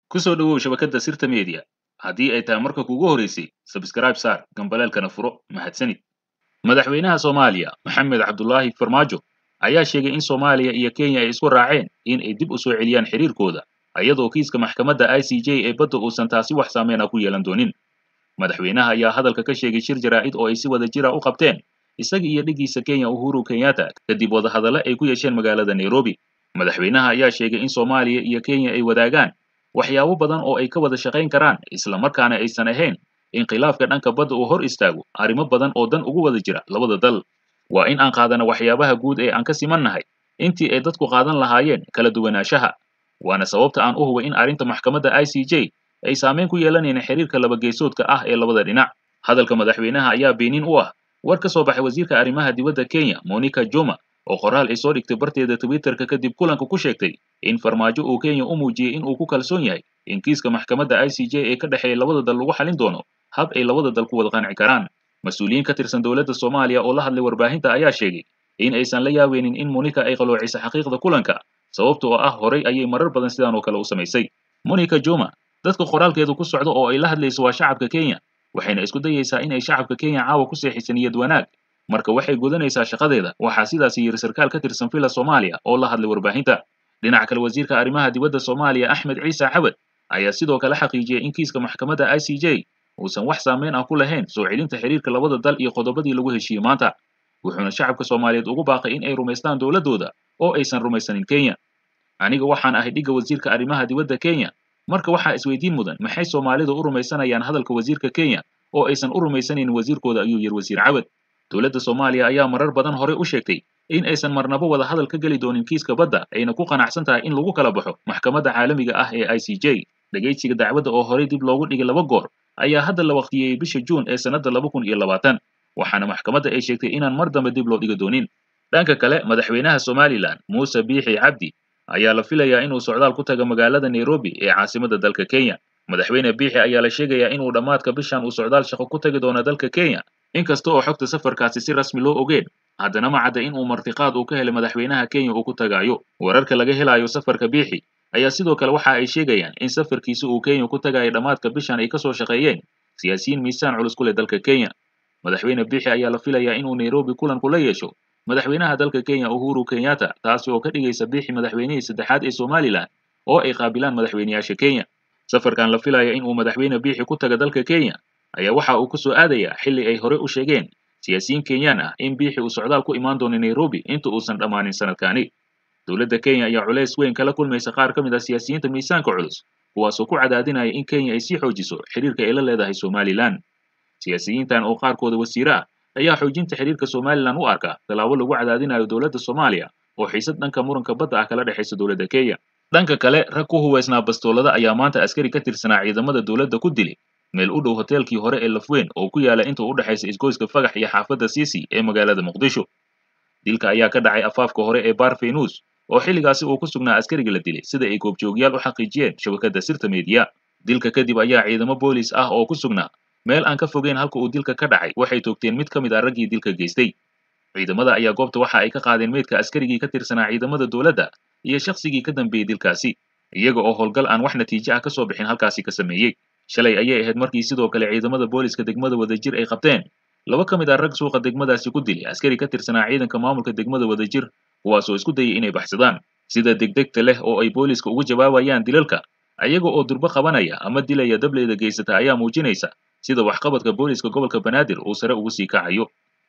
ku soo dhowow shabakadda sirta media haddii ay tahay marka kuugu horeysay sabskraib saar gambaleelkana furo mahadsanid madaxweynaha soomaaliya maxamed cabdulaahi farmaajo ayaa sheegay in soomaaliya iyo kenya ay isku raaceen in ay dib u soo celiyaan xiriirkooda iyadoo kiiska maxkamadda i c j ee badda uusan taasi wax saameyn ah ku yeelan doonin madaxweynaha ayaa hadalka ka sheegay shir jaraa'id oo ay si wada jira u qabteen isaga iyo dhiggiisa kenya uhuru kenyatta kadib wadahadale ay ku yeesheen magaalada nairobi madaxweynaha ayaa sheegay in soomaaliya iyo kenya ay wadaagaan waxyaabo badan oo ay ka wada shaqayn karaan isla markaana aysan ahayn in khilaafka dhanka badda uu hor istaago arrimo badan oo dan ugu wada jira labada dal waa in aan qaadana waxyaabaha guud ee aan ka siman nahay intii ay dadku qaadan lahaayeen kala duwanaanshaha waana sababta aan u hubay in arrinta maxkamadda i c j ay saameyn ku yeelanayna xiriirka labageesoodka ah ee labada dhinac hadalka madaxweynaha ayaa beenin u ah war ka soo baxay wasiirka arrimaha dibadda kenya monica juma oo qoraal ay soo dhigtay barteeda twitterka kadib kulanka ku sheegtay in farmaajo uu kenya u muujiyey in uu ku kalsoon yahay in kiiska maxkamadda i c j ee ka dhexeeya labada dal lagu xalin doono hab ay labada dal ku wada qanci karaan mas-uuliyiin ka tirsan dowladda soomaaliya oo la hadlay warbaahinta ayaa sheegay in aysan la yaabeynin in monica ay qaloocisay xaqiiqda kulanka sababtoo ah horay ayay marar badan sidaan oo kale u samaysay monica juma dadka qoraalkeedu ku socdo oo ay la hadlayso waa shacabka kenya waxayna isku dayaysaa inay shacabka kenya caawa ku seexisan niyad wanaag marka waxay gudanaysaa shaqadeeda waxaa sidaasi yiri sarkaal ka tirsan villa soomaaliya oo la hadlay warbaahinta dhinaca kale wasiirka arrimaha dibadda soomaaliya axmed ciise cabad ayaa sidoo kale xaqiijiyey in kiiska maxkamadda i c j uusan wax saameyn ah ku lahayn soo celinta xiriirka labada dal iyo qodobadii lagu heshiiyey maanta wuxuuna shacabka soomaaliyeed ugu baaqay in ay rumaystaan dowladdooda oo aysan rumaysanin kenya aniga waxaan ahay dhigga wasiirka arrimaha dibadda kenya marka waxaa isweydiin mudan maxay soomaalidu u rumaysanayaan hadalka wasiirka kenya oo aysan u rumaysanaynin wasiirkooda ayuu yiri wasiir cabad dowladda soomaaliya ayaa marar badan hore u sheegtay in aysan marnabo wada hadal ka geli doonin kiiska badda ayna ku qanacsan tahay in lagu kala baxo maxkamadda caalamiga ah ee i c j dhegaysiga dacwadda oo horey dib loogu dhigay laba goor ayaa hadda la waqtiyeeyey bisha juun ee sannadda laba kun iyo labaatan waxaana maxkamadda ay sheegtay inaan mar dambe dib loo dhigi doonin dhanka kale madaxweynaha somalilan muuse biixi cabdi ayaa la filayaa inuu socdaal ku taga magaalada nairobi ee caasimadda dalka kenya madaxweyne biixi ayaa la sheegayaa inuu dhammaadka bishan uu socdaal shaqo ku tagi doono dalka kenya inkasta oo xogta safarkaasi si rasmi loo ogeen haddana ma cadda in uu martiqaad uu ka helay madaxweynaha kenya uu ku tagaayo wararka laga helayo safarka biixi ayaa sidoo kale waxa ay sheegayaan in safarkiisi uu kenya ku tagayo dhammaadka bishan ay kasoo shaqeeyeen siyaasiyiin miisaan culus ku leh dalka kenya madaxweyne biixi ayaa la filayaa inuu nairobi kulan kula yeesho madaxweynaha dalka kenya uhuru kenyatta taasi oo ka dhigaysa biixi madaxweynihii saddexaad ee somalilan oo ay qaabilaan madaxweyneyaasha kenya safarkan la filaya in uu madaxweyne biixi ku taga dalka kenya ayaa waxa uu ku soo aadayaa xilli ay hore u sheegeen siyaasiyiin kenyaan ah in biixi uu socdaal ku imaan doono nairobi inta uusan dhammaanin sanadkaani dowladda kenya ayaa culays weyn kala kulmaysa qaar ka mid ah siyaasiyiinta miisaanka culus kuwaasoo ku cadaadinaya in kenya ay sii xoojiso xiriirka ay la leedahay somalilan siyaasiyiintan oo qaarkooda wasiire ah ayaa xoojinta xiriirka somalilan u arka tallaabo lagu cadaadinayo dowladda soomaaliya oo xiisad dhanka muranka badda ah kala dhexaysa dowladda kenya dhanka kale rag ku huweysnaa bastoolada ayaa maanta askari ka tirsanaa ciidamada dowladda ku dilay meel u dhow hoteelkii hore ee lafweyn oo ku yaala inta u dhexaysa isgoyska fagax iyo xaafadda siisi ee magaalada muqdisho dilka ayaa ka dhacay afaafka hore ee bar fenus oo xilligaasi uu ku sugnaa askariga la dilay sida ay goobjoogyaal u xaqiijiyeen shabakadda sirta meediya dilka kadib ayaa ciidamo boolis ah oo ku sugnaa meel aan ka fogeyn halka uu dilka ka dhacay waxay toogteen mid ka mid ah raggii dilka geystay ciidamada ayaa goobta waxa ay ka qaadeen meydka askarigii ka tirsanaa ciidamada dowladda iyo shakhsigii ka dambeeyey dilkaasi iyaga oo howlgal aan wax natiijo ah ka soo bixin halkaasi ka sameeyey shalay ayay ahayd markii sidoo kale ciidamada booliska degmada wadajir ay qabteen laba ka mid ah rag suuqa degmadaasi ku dilay askari ka tirsanaa ciidanka maamulka degmada wadajir kuwaasoo isku dayay inay baxsadaan sida degdegta leh oo ay booliska ugu jawaabayaan dilalka ayaga oo durbo qabanaya ama dilaya dableyda geysata ayaa muujinaysa sida waxqabadka booliska gobolka banaadir uu sare ugu sii kacayo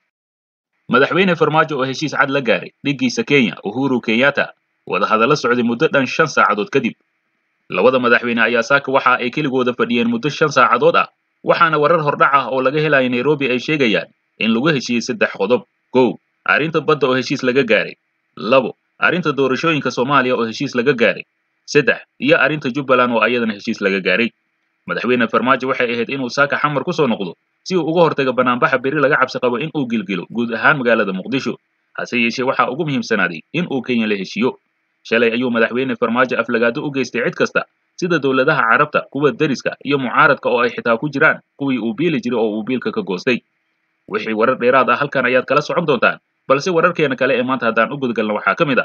madaxweyne farmaajo oo heshiis cad la gaaray dhiggiisa kenya uhuru kenyatta wadahadalla socday muddo dhan shan saacadood kadib labada madaxweyne ayaa saaka waxa ay keligooda fadhiyeen muddo shan saacadood ah waxaana warar hordhac ah oo laga helayo nairobi ay sheegayaan in lagu heshiiyey saddex qodob kow arrinta badda oo heshiis laga gaaray labo arrinta doorashooyinka soomaaliya oo heshiis laga gaaray saddex iyo arrinta jubbaland oo ayadana heshiis laga gaaray madaxweyne farmaajo waxay ahayd inuu saaka xamar ku soo noqdo si uu uga hortaga banaanbaxa beri laga cabsi qabo in uu gilgilo guud ahaan magaalada muqdisho hase yeeshee waxaa ugu muhiimsanaaday in uu kenya la heshiiyo shalay ayuu madaxweyne farmaajo aflagaado u geystay cid kasta sida dowladaha carabta kuwa deriska iyo mucaaradka oo ay xitaa ku jiraan kuwii uu biili jiray oo uu biilka ka goostay wixii warar dheeraad ah halkan ayaad kala socon doontaan balse wararkeena kale ee maanta haddaan u gudgalno waxaa ka mid ah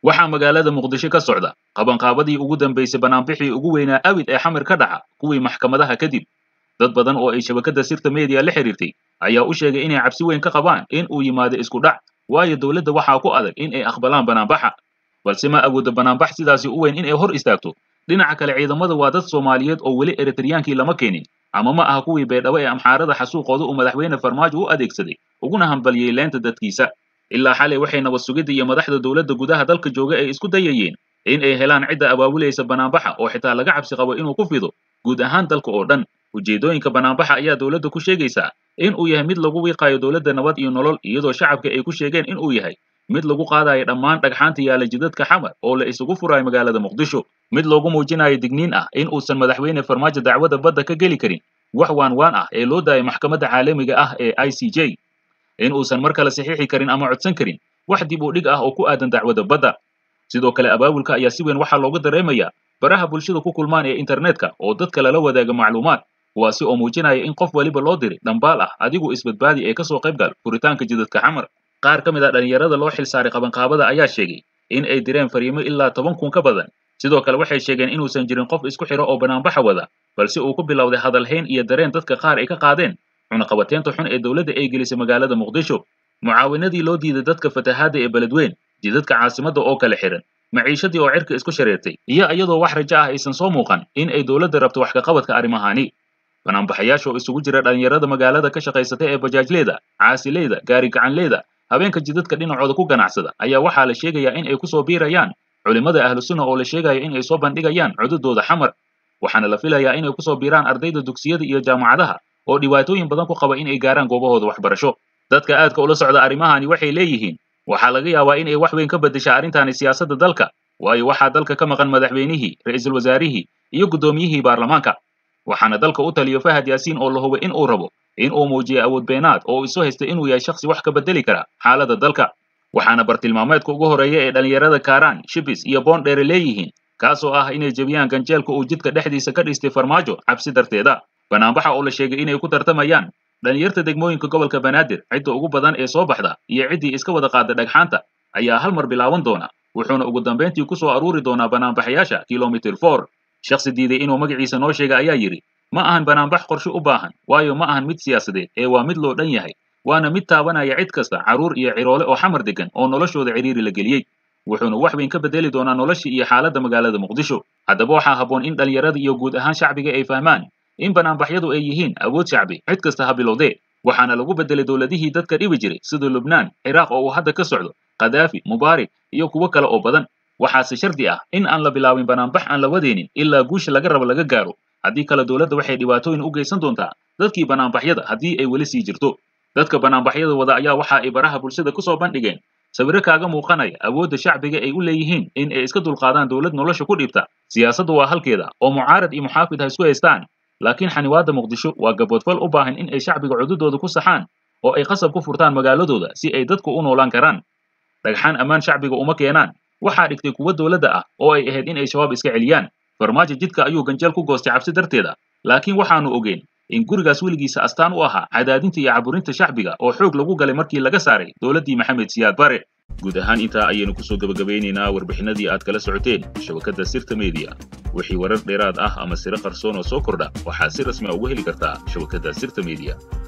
waxaa magaalada muqdisho ka socda qabanqaabadii ugu dambaysay banaanbixii ugu weynaa awid ee xamir ka dhaca kuwii maxkamadaha kadib dad badan oo ay shabakadda sirta media la xiriirtay ayaa u sheegay inay cabsi weyn ka qabaan in uu yimaado isku dhac waayo dowladda waxaa ku adag in ay aqbalaan banaanbaxa balse ma awoodo banaanbax sidaasi u weyn in ay hor istaagto dhinaca kale ciidamada waa dad soomaaliyeed oo weli eritriyaankii lama keenin ama ma aha kuwii beedhabo ee amxaarada xasuuqooda uu madaxweyne farmaajo u adeegsaday uguna hambaliyey leenta dadkiisa ilaa xalay waxay nabad sugidda iyo madaxda dowladda gudaha dalka jooga ay isku dayayeen in ay helaan cidda abaabulaysa banaanbaxa oo xitaa laga cabsi qabo inuu ku fido guud ahaan dalka oo dhan ujeedooyinka banaanbaxa ayaa dowladda ku sheegaysaa in uu yahay mid lagu wiiqayo dowladda nabad iyo nolol iyadoo shacabka ay ku sheegeen in uu yahay mid lagu qaadayo dhammaan dhagxaanta yaala jidadka xamar oo la isugu furayo magaalada muqdisho mid loogu muujinayo digniin ah in uusan madaxweyne farmaajo dacwadda badda ka geli karin wax waan waan ah ee loo daayay maxkamadda caalamiga ah ee i c j in uusan mar kale saxiixi karin ama codsan karin wax dib u dhig ah oo ku aadan dacwadda badda sidoo kale abaabulka ayaa si weyn waxaa looga dareemayaa baraha bulshada ku kulmaan ee internetka oo dadka lala wadaaga macluumaad kuwaasi oo muujinaya in qof waliba loo diray dhambaal ah adigu isbadbaadi ee kasoo qayb gal furitaanka jidadka xamar qaar ka mid a dhallinyarada loo xil saaray qabanqaabada ayaa sheegay in ay direen fariimo ilaa toban kun ka badan sidoo kale waxay sheegeen inuusan jirin qof isku xidho oo banaanbaxa wada balse uu ku bilowday hadalhayn iyo dareen dadka qaar ay ka qaadeen cunaqabateynta xun ee dowladda ay gelisay magaalada muqdisho mucaawinadii loo diiday dadka fatahaadda ee beledweyn jidadka caasimadda oo kale xihan maciishadii oo cirka isku shareertay iyo iyadoo wax rajo ah aysan soo muuqan in ay dowladda rabto wax ka qabadka arrimahaani banaanbaxayaasha oo isugu jira dhallinyarada magaalada ka shaqaysata ee bajaajleyda caasileyda gaari gacanleyda habeenka jidadka dhinacooda ku ganacsada ayaa waxaa la sheegayaa in ay ku soo biirayaan culimmada ahlu sunna oo la sheegayo in ay soo bandhigayaan cududooda xamar waxaana la filayaa inay kusoo biiraan ardayda dugsiyada iyo jaamacadaha oo dhibaatooyin badan ku qaba in ay gaaraan goobahooda waxbarasho dadka aadka ula socda arrimahani waxay leeyihiin waxaa laga yaabaa in ay wax weyn ka beddesha arrintani siyaasadda dalka waayo waxaa dalka ka maqan madaxweynihii ra'iisul wasaarihii iyo guddoomiyihii baarlamaanka waxaana dalka u taliyo fahad yaasiin oo la hubay in uu rabo in uu muujiyo awood beenaad oo isu haysta inuu yahay shakhsi wax ka beddeli kara xaaladda dalka waxaana bartilmaameedka ugu horreeya ee dhallinyarada kaaraan shibis iyo boondheere leeyihiin kaasoo ah inay jebiyaan ganjeelka uu jidka dhexdiisa ka dhistay farmaajo cabsi darteeda banaanbaxa oo la sheegay inay ku tartamayaan dhallinyarta degmooyinka gobolka banaadir cidda ugu badan ee soo baxda iyo ciddii iska wada qaada dhagxaanta ayaa hal mar bilaaban doona wuxuuna ugu dambayntii ku soo aruuri doonaa banaanbaxayaasha kilomitir for shakhsi diiday inuu magaciisa noo sheega ayaa yidhi ma ahan banaanbax qorshe u baahan waayo ma ahan mid siyaasadeed ee waa mid loo dhan yahay waana mid taabanaya cid kasta carruur iyo ciroole oo xamar degan oo noloshooda cidhiiri la geliyey wuxuuna wax weyn ka beddeli doonaa noloshii iyo xaaladda magaalada muqdisho haddaba waxaa habboon in dhallinyarada iyo guud ahaan shacbiga ay fahmaan in banaanbaxyadu ay yihiin awood shacbi cid kasta ha bilowdee waxaana lagu beddelay dowladihii dadka dhibi jiray sida lubnaan ciraaq oo uu hadda ka socdo khadaafi mubaarik iyo kuwo kale oo badan waxaase shardi ah in aan la bilaabin banaanbax aan la wadeynin ilaa guusha laga rabo laga gaaro haddii kale dowladda waxay dhibaatooyin u geysan doontaa dadkii banaanbaxyada haddii ay weli sii jirto dadka banaanbaxyada wada ayaa waxa ay baraha bulshada ku soo bandhigeen sawiro kaaga muuqanaya awoodda shacbiga ay u leeyihiin in ay iska dulqaadaan dowlad nolosha ku dhibta siyaasaddu waa halkeeda oo mucaarad iyo muxaafid ha isku haystaan laakiin xaniwaadda muqdisho waa gaboodfal u baahan in ay shacbiga cududooda ku saxaan oo ay qasab ku furtaan magaaladooda si ay dadku u noolaan karaan dhagxaan ammaan shacbiga uma keenaan waxaa dhigtay kuwo dowladda ah oo ay ahayd in ay shabaab iska celiyaan farmaajo jidka ayuu ganjeel ku goostay cabsi darteeda laakiin waxaanu ogeyn in gurigaas weligiisa astaan u ahaa cadaadinta iyo caburinta shacbiga oo xoog lagu galay markii laga saaray dowladdii maxamed siyaad bare guud ahaan intaa ayaynu kusoo gebagabeynaynaa warbixinadii aad kala socoteen shabakadda sirta media wixii warar dheeraad ah ama siro qarsoon oo soo kordha waxaad si rasmi a uga heli kartaa shabakadda sirta media